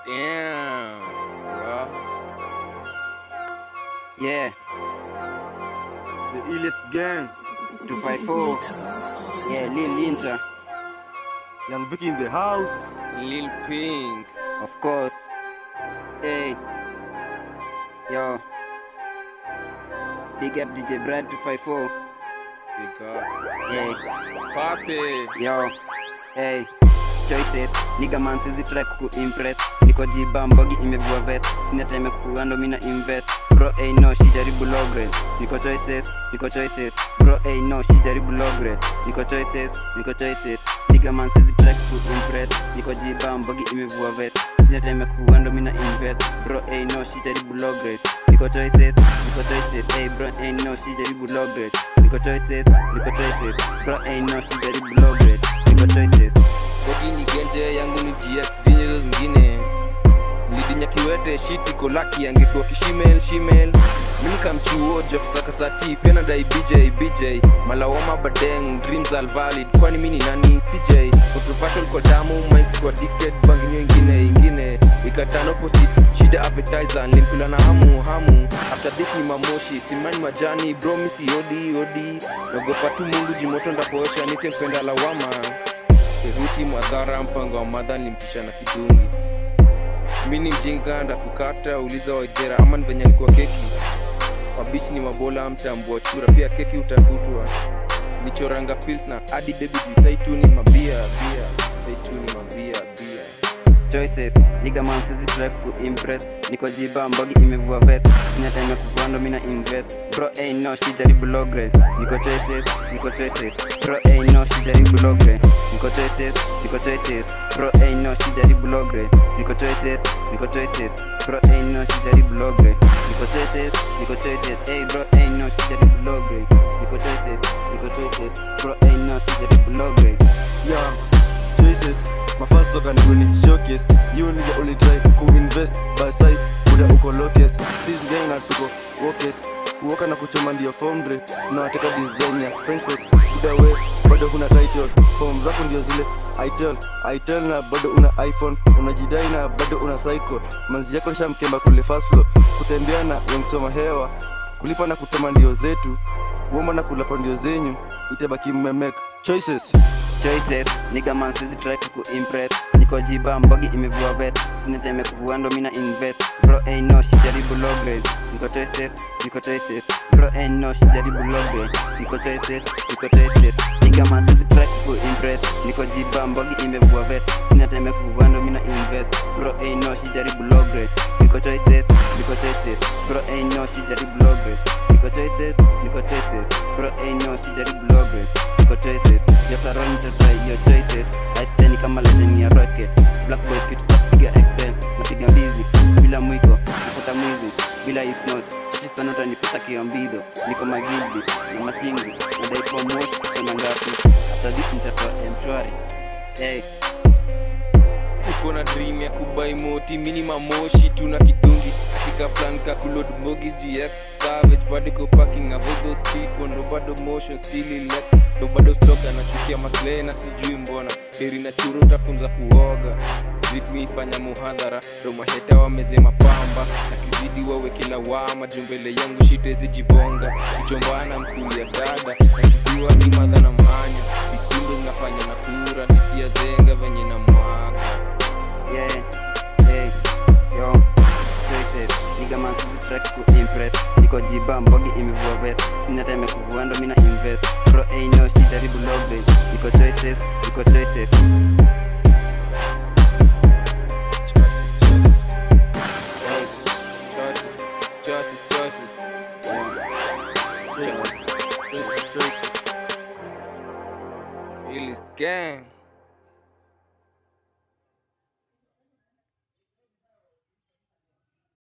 Damn, bro. Yeah, The illest gang. 254. Yeah, Lil Inter, Young Vicky in the house. Lil Pink. of course. Hey. Yo. Big up DJ Brad 254. Big up. Yeah. Papi. Yo. Hey. Choices. Nigga man sizi try kuku impress. Niko jiba mbogi imevua vest. Sina time kukuando mina invest. Bro hey no shi jaribu logre. Niko choices. Niko choices. Bro hey no shi jaribu logre. Niko choices. Niko choices. Nigga man sizi try kuku impress. Niko jiba mbogi imevua vest. Sina time kukuando mina invest. Bro hey no shi jaribu logre. Niko choices. Niko choices. Hey bro hey no shi jaribu logre. Niko choices. Niko choices. Bro hey no shi jaribu logre. Niko choices. Bogi ni genje yangu ni GX dinye hizo zingine lidinya kiwete shiti kolaki angekuwa kishimel shimel mimi kamchuo job saka sati pia nadai BJ BJ malawama badeng dreams are valid kwani mimi ni nani CJ Auto fashion kwa damu mind kwa addicted banginyo ingine ingine ikatano opposite shida appetizer nilimpila na hamu hamu after this ni mamoshi simani majani bro misi odi odi nagopa tu mungu jimoto ndapoesha nite mpenda lawama Keruti madhara mpango wa madha nilimpisha na kidungi mi ni mjinga ndakukata uliza waidhera ama ni venye alikuwa keki wabichi ni mabola mtambua chura pia keki utafutwa nichoranga pils na adi bebi juu saituni mabia bia saituni mabia bia choices nigga man sizi try ku impress niko jiba mbogi imevua vest sina time ya kukuando mina invest bro hey no shi jaribu logre niko choices niko choices bro hey no shi jaribu logre niko choices niko choices bro hey no shi jaribu logre niko choices niko choices bro hey no shi jaribu logre niko choices niko choices hey bro hey no shi jaribu logre niko choices niko choices bro hey no shi jaribu logre Yeah. Choices. My first talk and when showcase. You nigga only try to invest by side. Buda uko locus. This gang na tuko workers. Kuoka na kuchoma ndio form dre. Unawateka design ya French fest. Buda we bado huna title. Form zako ndio zile itel itel na bado una iphone unajidai na bado una cycle manzi yako shamkemba kule fast flow kutembea na wemsoma hewa kulipa na kutema ndio zetu kuomba na kulapa ndio zenyu itabaki mmemek choices choices nigga man sizi try kuku impress niko jiba mbogi imevua vest sina time ya kuvua ndo mina invest bro hey no shi jaribu low grade niko choices niko choices bro hey no shi jaribu low grade niko choices niko choices nigga man sizi try kuku impress niko jiba mbogi imevua vest sina time ya kuvua ndo mina invest bro hey no shi jaribu low grade niko choices niko choices bro hey no shi jaribu low grade niko choices niko choices bro hey no shi jaribu low grade niko choices Jefferon try your choices Aisteni kama legend ya rocket Black boy kitu safi piga excel Napiga mbizi bila mwiko Nafuta mwizi bila is not Shishi sana utanipata kiambido Niko magilbi na matingi Nadai kwa moshi kusema ngapi After this nitatoa mchwari Hey uko na dream ya kubai moti mini mamoshi tuna kidungi katika plan ka kulod mogi gx savage bado ko parking avoid speed ndo bado motion still elect ndo bado stock anachukia maslahi na sijui mbona heri na churo utafunza kuoga ritmi ifanya muhadhara ndo maheta wamezema pamba na kizidi wawe kila wama jumbele yangu shitezi jibonga kichombana mkulia dada na kiziwa kimadha na mhanya vikundo zinafanya na kura nisia zenga venye na mwaga Yeah, hey, yo, choices Nigga man sizi track ku impress Niko jiba mbogi imevua vest Sina time ya kuvua ndo mina invest Bro hey no shi jaribu low grade Niko choices, niko choices Hey, Choices, choices, choices. Illis gang.